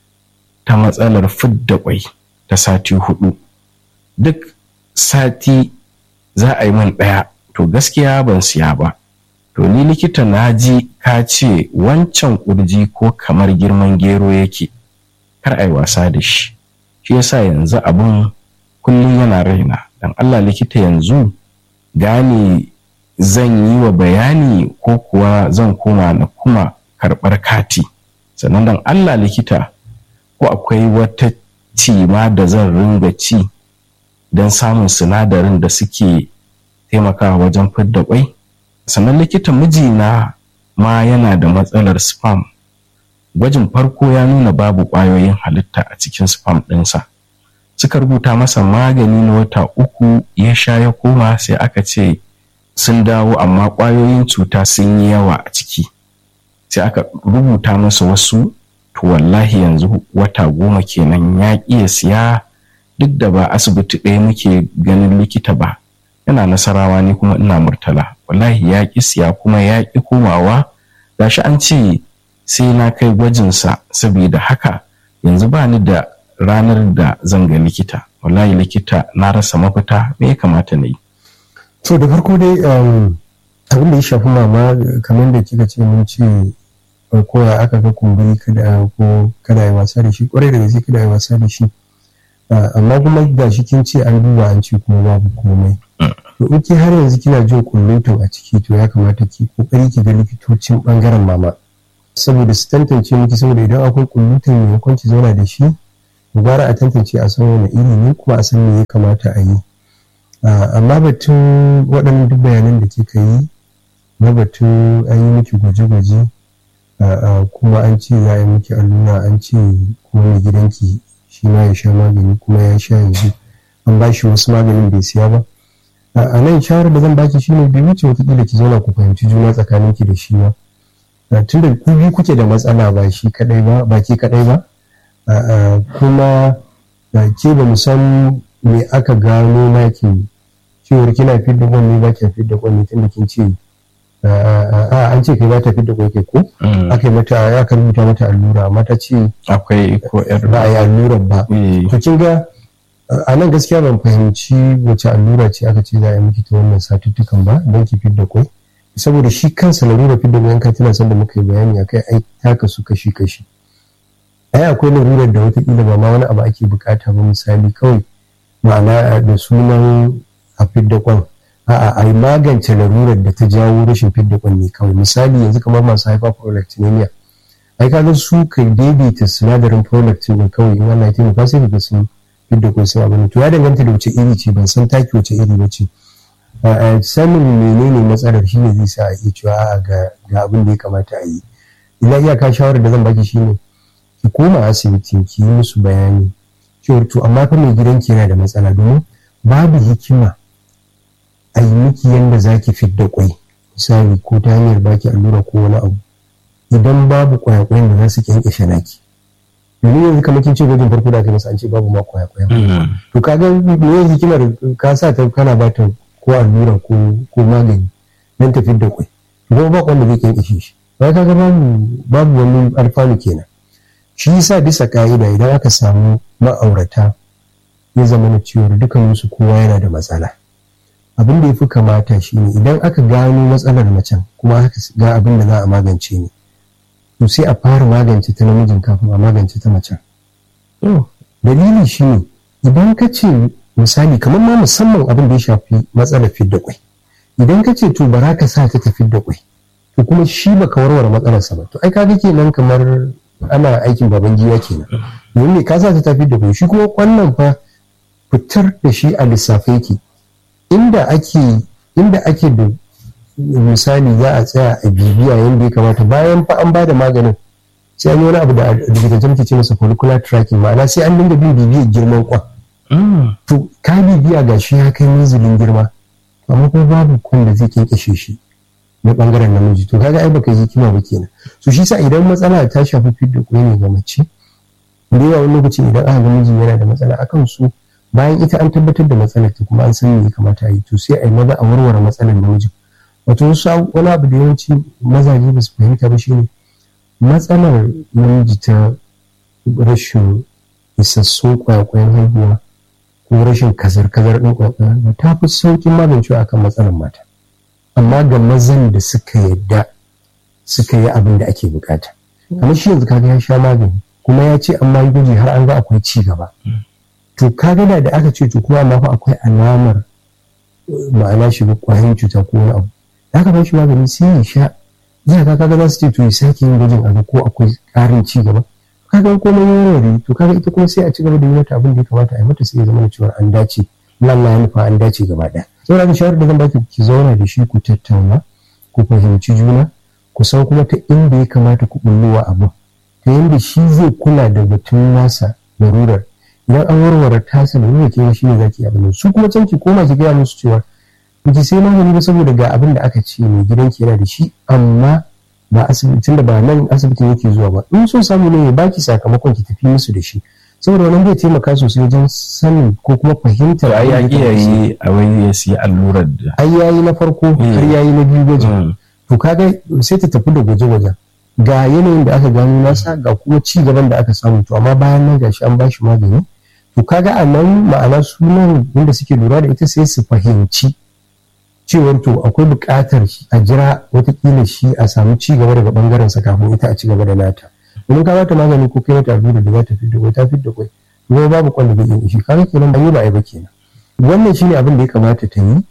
ta matsalar fidda kwai ta sati hudu duk sati za a yi min ɗaya to gaskiya ban siya ba to ni likita na ji ka ce wancan ƙurji ko kamar girman gero yake kar a yi wasa da shi shi yasa yanzu abin kullum yana raina dan Allah likita yanzu gane zan yi wa bayani ko kuwa zan koma na kuma karɓar kati sannan dan Allah likita ko akwai wata cima da zan ringa ci don samun sinadarin da suke taimakawa wajen fidda kwai sannan likita mijina ma yana da matsalar spam gwajin farko ya nuna babu ƙwayoyin halitta a cikin spam ɗinsa suka rubuta masa magani na wata uku ya sha ya koma sai aka ce sun dawo amma ƙwayoyin cuta sun yi yawa a ciki sai aka rubuta masa wasu to wallahi yanzu wata goma kenan ya iya siya duk da ba asibiti ɗaya muke ganin likita ba yana nasarawa ne kuma ina murtala wallahi ya ƙi siya kuma ya ƙi komawa gashi an ce sai na kai gwajinsa saboda haka yanzu ba ni da ranar da zan ga likita wallahi likita na rasa mafita me ya kamata na yi to da farko dai abin da ya shafi mama kamar da kika ce mun ce ko ya aka ga kumburi kada ko kada ya wasa da shi kwarai da gaske kada ya wasa da shi amma kuma ga shi kin ce an duba an ce kuma babu komai to in ki har yanzu kina jin kullutun a ciki to ya kamata ki kokari ki ga likitocin bangaren mama saboda su tantance miki saboda idan akwai kullutun maimakon ki zauna da shi gwara a tantance a san wani iri ne kuma a san me ya kamata a yi amma batun waɗannan duk bayanan da kika yi na batun an yi miki gwaje-gwaje kuma an ce za a yi miki allura an ce kuma mai gidanki shi ma ya sha magani kuma ya sha yanzu an ba shi wasu maganin bai siya ba a nan shawarar da zan baki shine bai wuce watakila ki zauna ku fahimci juna tsakaninki da shi ba tunda ku biyu kuke da matsala ba shi kadai ba ba ke kadai ba kuma ke ba mu san me aka gano naki cewar kina fidda kwanne ba ki fidda kwanne tunda kin ce a an ce kai ba ta fidda kwai kai ko aka yi mata ya ka rubuta mata allura amma ta ce akwai ko yar ba a yi allurar ba to kin ga a nan gaskiya ban fahimci wace allura ce aka ce za a yi miki ta wannan satuttukan ba don ki fidda kwai saboda shi kansa larura fidda kwai ka tana son da muka yi bayani akai ai taka su kashi kashi ai akwai larurar da watakila ba ma wani abu ake bukata ba misali kawai ma'ana da sunan a fidda kwan a'a a magance larurar da ta jawo rashin fidda kwan ne kawai misali yanzu kamar masu hyperprolactinemia ai kaga su ka daidaita sinadarin prolactin kawai in Allah ya taimaka sai ka sun fidda kwan sun abin to ya danganta da wace iri ce ban san taki wace iri ba ce sanin menene matsalar shine zai sa a iya cewa ga abin da ya kamata a yi ina iyaka shawarar da zan baki shine ki koma asibiti ki yi musu bayani cewar to amma fa mai gidanki yana da matsala domin babu hikima a yi miki yadda za ki fidda kwai misali ko ta hanyar baki allura ko wani abu idan babu kwayakwayen da za su kyankyashe naki domin yanzu kamar kin ce gwajin farko da aka masa an ce babu ma kwayakwayen to ka ga me hikimar ka sa ta kana ba ta ko allura ko magani don ta fidda kwai kuma ba wanda zai kyankyashe shi ba ka ga babu babu wani alfanu kenan shi yasa bisa ka'ida idan aka samu ma'aurata ya zama na cewar dukansu kowa yana da matsala abin da ya fi kamata shi ne idan aka gano matsalar macen kuma aka ga abin da za a magance ne to sai a fara magance ta namijin kafin a magance ta macen dalili shi ne idan ka ce misali kamar ma musamman abin da ya shafi matsalar fidda kwai idan ka ce to bara ka sa ta ta fidda kwai to kuma shi baka warware matsalarsa ba to ai kaga kenan kamar ana aikin baban giwa kenan domin ne ka sa ta tafi da shi kuma wannan fa fitar da shi a lissafe yake inda ake inda ake da misali za a tsaya a bibiya yadda ya kamata bayan fa an bada maganin sai an yi wani abu da likitancin muke ce masa follicular tracking ma'ana sai an dinga bin bibiyar girman kwan to ka bibiya ga shi ya kai minzulin girma amma kuma babu kwan da zai kyankyashe shi na bangaren namiji to kaga ai baka yi hikima ba kenan so shi sa idan matsala ta shafi fidda kwai ne ga mace da yawa wani lokaci idan aka ga miji yana da matsala akan su bayan ita an tabbatar da matsalar ta kuma an san me ya kamata a yi to sai a yi maza a warware matsalar namijin wato wasu wani abu da yawanci mazaje ba su fahimta ba shine matsalar namiji ta rashin isassun kwakwayen haihuwa ko rashin kazar-kazar ɗin kwakwayen ta fi sauƙin magancewa akan matsalar mata amma ga mazan da suka yadda suka yi abin da ake bukata kamar shi yanzu kaga ya sha magani kuma ya ce an yi gwaji har an ga akwai ci gaba to kaga da da aka ce to kuma amma fa akwai alamar ma'ana shi kwayoyin cuta ko wani abu da aka ba shi magani sai ya sha zai ka kaga za su ce to ya sake yin gwajin abu ko akwai ƙarin ci gaba kaga komai ya warware to kaga ita kuma sai a ci gaba da yi mata abin da ya kamata a yi mata sai ya zama da cewa an dace Allah ya nufa an dace gaba ɗaya saboda shawarar da zan baki ki zauna da shi ku tattauna ku fahimci juna ku san kuma ta inda ya kamata ku bullowa abu ta yadda shi zai kula da batun nasa larurar idan an warware tasa larurar ke shi ne zaki abin su kuma can ki koma ki gaya musu cewa ki sai magani ba saboda ga abin da aka ce mai gidanki yana da shi amma ba asibitin da ba nan asibitin yake zuwa ba in so samu ne ya baki sakamakon ki tafi musu da shi saboda wannan zai taimaka sosai wajen sanin ko kuma fahimtar ai ya iya yi a wani ya siya allurar da ai yayi na farko har yayi na biyu gwajin to kaga sai ta tafi da gwaje-gwajen ga yanayin da aka gano nasa ga kuma ci gaban da aka samu to amma bayan nan gashi an bashi magani to kaga a nan ma'ana sunan wanda suke lura da ita sai su fahimci cewar to akwai buƙatar a jira watakila shi a samu ci gaba daga bangaren sa kafin ita a ci gaba da nata domin ka bata magani ko kai mata allura da za ta fidda kwai ta fidda kwai kuma babu kwan da zai iya shi kaga kenan ba yi ba ai ba kenan wannan shine abin da ya kamata ta yi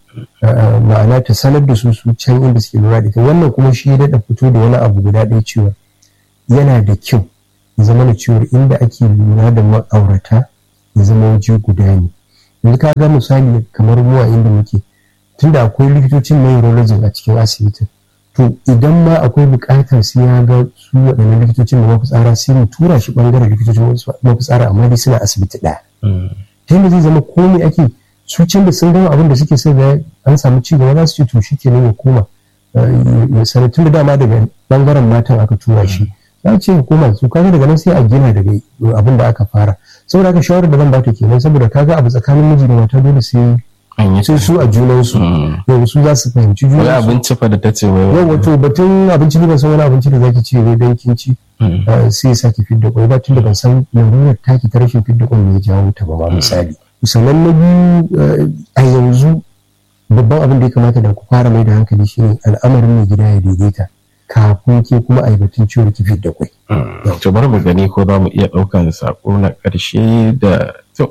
ma'ana ta sanar da su su can inda suke lura da ita wannan kuma shi ya daɗa fito da wani abu guda ɗaya cewa yana da kyau ya zama da cewar inda ake lura da ma'aurata ya zama waje guda ne yanzu ka ga misali kamar mu a inda muke tunda akwai likitocin neurology a cikin asibitin to idan ma akwai buƙatar sai ya ga su waɗannan likitocin da mafitsara sai mu tura shi ɓangaren likitocin mafitsara amma dai suna asibiti ɗaya ta yadda zai zama komai ake su can da sun gama abin da suke sai da an samu ci gaba za su ce to shi ke ya koma ya sanar tun da dama daga ɓangaren matan aka tura shi za ce ya koma su kaga daga nan sai a gina daga abin da aka fara saboda haka shawarar da zan bata kenan saboda kaga abu tsakanin miji da mata dole sai sai su a junansu yau su za su fahimci wani junansu abinci fa da ta ce wai yau wato batun abinci ne ban san wani abinci da zaki ce wai dan kin ci eh, sai ya saki fidda kwai ba tunda ban san larurar taki ta rashin fidda kwai ne ya jawo ta ba ma misali sannan na biyu eh, a yanzu babban abin da ya kamata da ku fara mai da hankali shine al'amarin mai gida ya daidaita kafin ke kuma a yi batun ciwon ki fidda kwai to bari mu gani ko za mu iya ɗaukan sako na ƙarshe da to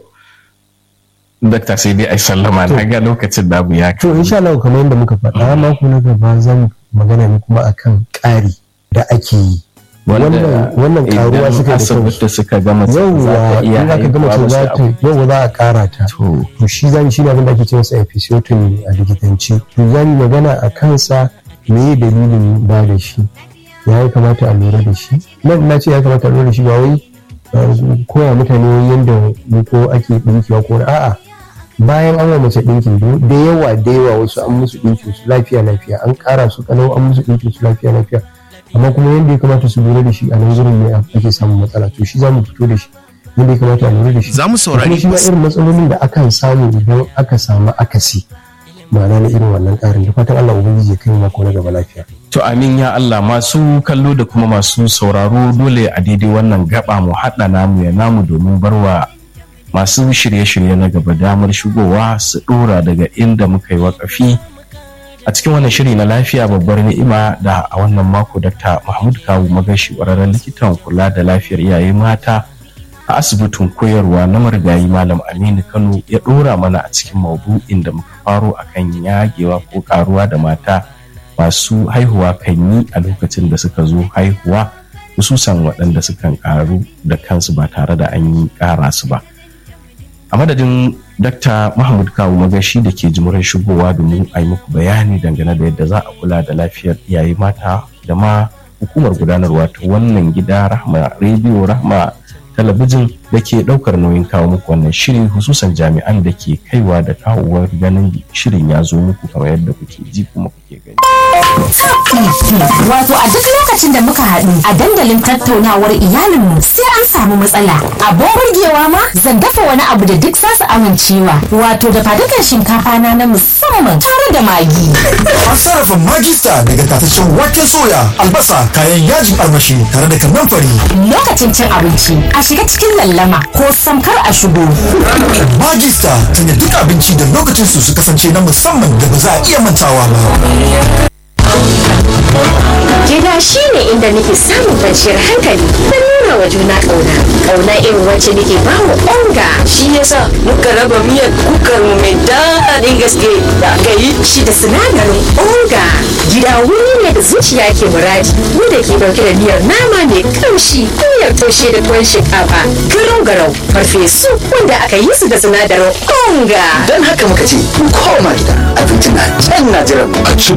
dakta sai dai ai sallama na ga lokacin da abu ya to insha Allah kamar yadda muka faɗa mako na gaba zan magana ne kuma akan ƙari da ake yi wannan wannan karuwa suka da kansu asibiti suka gama za yauwa ta iya in aka gama haihuwa ce za wasu ta abu. yau za a kara ta to to shi zan shi ne abin da ake ce masa episiotomy a likitanci to zan yi magana a kansa me dalilin ba da shi ya yi kamata a lura da shi nan na ce ya kamata a lura da shi ba wai uh, koya mutane yadda ko ake ɗinkewa ko na- a'a bayan an wa mace ɗinkin do- da yawa da yawa wasu an musu ɗinkin su lafiya lafiya an ƙara su kalau an musu ɗinkin su lafiya lafiya amma kuma yadda ya kamata su lura da shi a nan gurin ne ake samun matsala to shi za mu fito da shi yadda ya kamata a lura da shi Za mu saurari kuma shi ma irin matsalolin da akan samu idan aka samu akasi ma'ana na irin wannan ƙarin da fatan Allah ubangiji ya kai mu mako na gaba lafiya To amin ya Allah masu kallo da kuma masu sauraro dole a daidai wannan gaba mu haɗa namu ya namu domin barwa masu shirye-shirye na gaba damar shigowa su ɗora daga inda muka yi wakafi a cikin wannan shiri na lafiya babbar ni'ima da a wannan mako Dr. Mahmud Kawu magashi ƙwararren likitan kula da lafiyar iyaye mata a asibitin koyarwa na marigayi Malam Aminu Kano ya ɗora mana a cikin maudu'in da muka faro akan yagewa ko ƙaruwa da mata masu haihuwa kan yi a lokacin da suka zo haihuwa hususan waɗanda sukan karu da kansu ba tare da an yi ƙara su ba a madadin Dr. mahmud kawu magashi da ke jimurin shigowa domin a yi muku bayani dangane da yadda za a kula da lafiyar iyaye mata da ma hukumar gudanarwa ta wannan gida rahma rediyo rahma talabijin da ke ɗaukar nauyin kawo muku wannan shiri hususan jami'an da ke kaiwa da kawowar ganin shirin ya zo muku kamar yadda kuke ji kuma kuke gani Wato a duk lokacin da muka haɗu a dandalin tattaunawar iyalinmu sai an samu matsala. Abin burgewa ma zan dafa wani abu da duk zasu amincewa. Wato da fadukan shinkafa na na musamman tare da magi. An sarrafa magista daga tataccen waken soya, albasa, kayan yajin armashi tare da kannan fari. Lokacin cin abinci a shiga cikin lallama ko samkar a shigo. Magista sanya duk abinci da lokacin su su kasance na musamman da ba za a iya mantawa ba. Gida shi ne inda nake samun kwanciyar hankali da nuna wa juna ƙauna. Ƙauna irin wacce nake ba wa onga. shi yasa muka raba miyar kukar mu mai daɗin gaske da aka yi Shi da sinadarin onga. Gida wuri ne da zuciya ke muradi. Wanda ke ɗauke da miyar nama mai ƙamshi, miyar taushe da tuwon shinkafa, garau-garau, farfesu wanda aka yi su da sinadarin onga. don haka muka ce mu koma gida abinci na can na jiran mu A ci